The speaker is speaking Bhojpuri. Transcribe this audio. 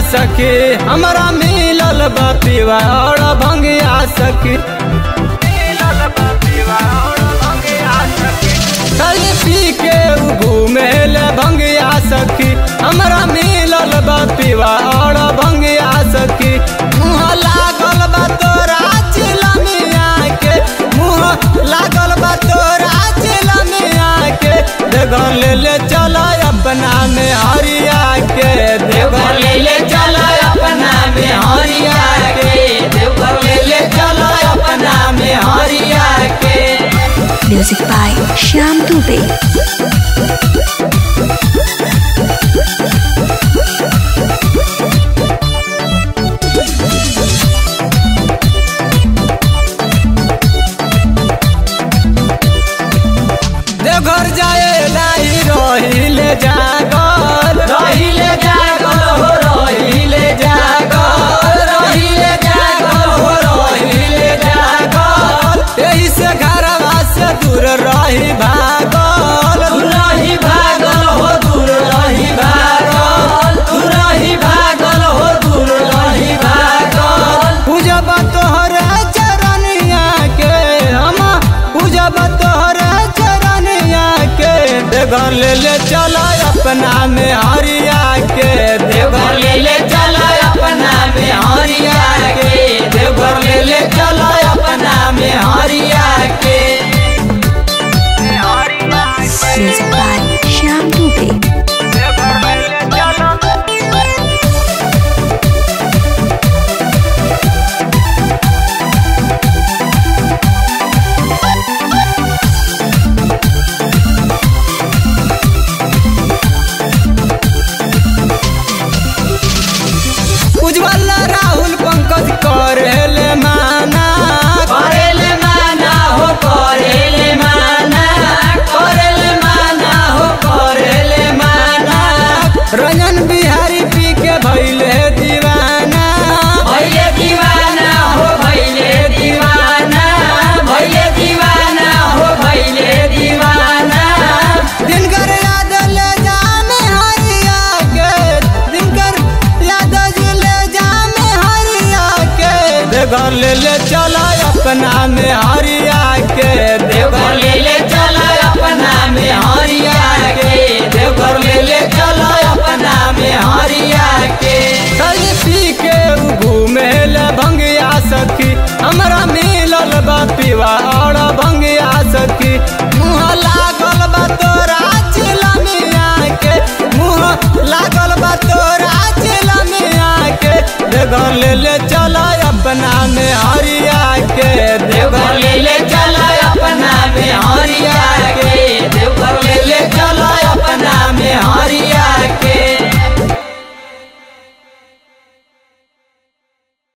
सखी हमरा मिलल बा पीवा और भंगिया सखी खाली पी के उ घूमे ले भंगिया सखी हमरा मिलल बा पीवा और भंगिया सखी मुँह लागल बा तोरा चिलमिया के मुँह लागल बा तोरा चिलमिया के देगर ले ले चल अपना में हरिया के देवर ले ले चल अपना में हरिया के देवर ले ले चल अपना में हरिया के Music by Shyam Dubey. Deoghar जाए लाई रहिले जागल रहिले जागल हो रहिले जागल रहिले जागल हो रहिले जागल एही से घरवा से दूर रही भागल दूर रही भागल हो दूर रही भागल दूर रही भागल हो दूर रही भागल पूजब तोहरे चरनिया के हम पूजब तोहरे चरनिया के देवघर ले ले चल अपना में हरिया के देवघर ले ले चल अपना में हरिया के देवघर ले ले चल अपना में हरिया के Music by Shyam Dubey. उज्जवल राहुल पंकज करेले माना करेले माना हो करेले माना करेले माना हो करेले माना रंजन बिहारी पी के भैले दीवाना भैले दीवाना हो भैले दीवाना भैले दीवाना हो भैले दीवाना दिनकर याद ले जाने हरिया के दिनकर याद ले जाने हरिया के देवघर ले ले चला अपना में हरिया के देवघर ले ले चला अपना में हरिया के देवघर ले ले चला अपना में हरिया के खाली पी के उ घूमे ले भंगिया सखी हमरा मिलल बा पीवा और भंगिया सखी मुँह लागल बा तोरा चिलमिया के मुँह लागल बा तोरा चिलमिया के देवघर ले ले चल अपना में हरिया के देवघर ले ले चल अपना में हरिया